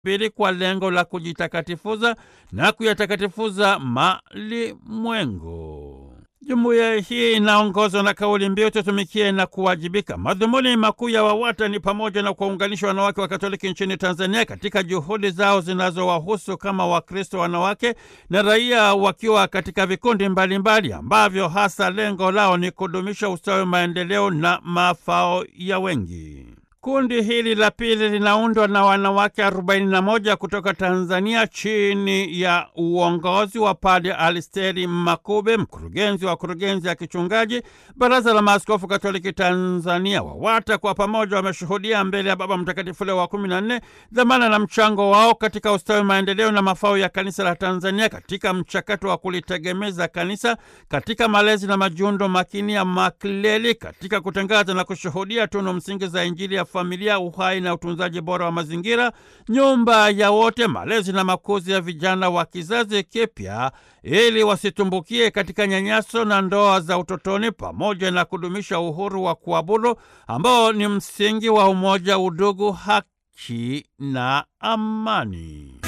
pili kwa lengo la kujitakatifuza na kuyatakatifuza malimwengu. Jumuiya hii inaongozwa na kauli mbiu tutumikie na kuwajibika. Madhumuni makuu ya WAWATA ni pamoja na kuwaunganisha wanawake wa Katoliki nchini Tanzania katika juhudi zao zinazowahusu kama Wakristo wanawake na raia, wakiwa katika vikundi mbalimbali mbali, ambavyo hasa lengo lao ni kudumisha ustawi, maendeleo na mafao ya wengi. Kundi hili la pili linaundwa na wanawake 41 kutoka Tanzania chini ya uongozi wa Padre Alisteri Makube, mkurugenzi wa kurugenzi ya kichungaji Baraza la Maaskofu Katoliki Tanzania. WAWATA kwa pamoja wameshuhudia mbele ya Baba Mtakatifu Leo wa 14 dhamana na mchango wao katika ustawi, maendeleo na mafao ya kanisa la Tanzania katika mchakato wa kulitegemeza kanisa katika malezi na majiundo makini ya makleli katika kutangaza na kushuhudia tunu msingi za Injili ya familia, uhai na utunzaji bora wa mazingira, nyumba ya wote, malezi na makuzi ya vijana wa kizazi kipya, ili wasitumbukie katika nyanyaso na ndoa za utotoni, pamoja na kudumisha uhuru wa kuabudu ambao ni msingi wa umoja, udugu, haki na amani.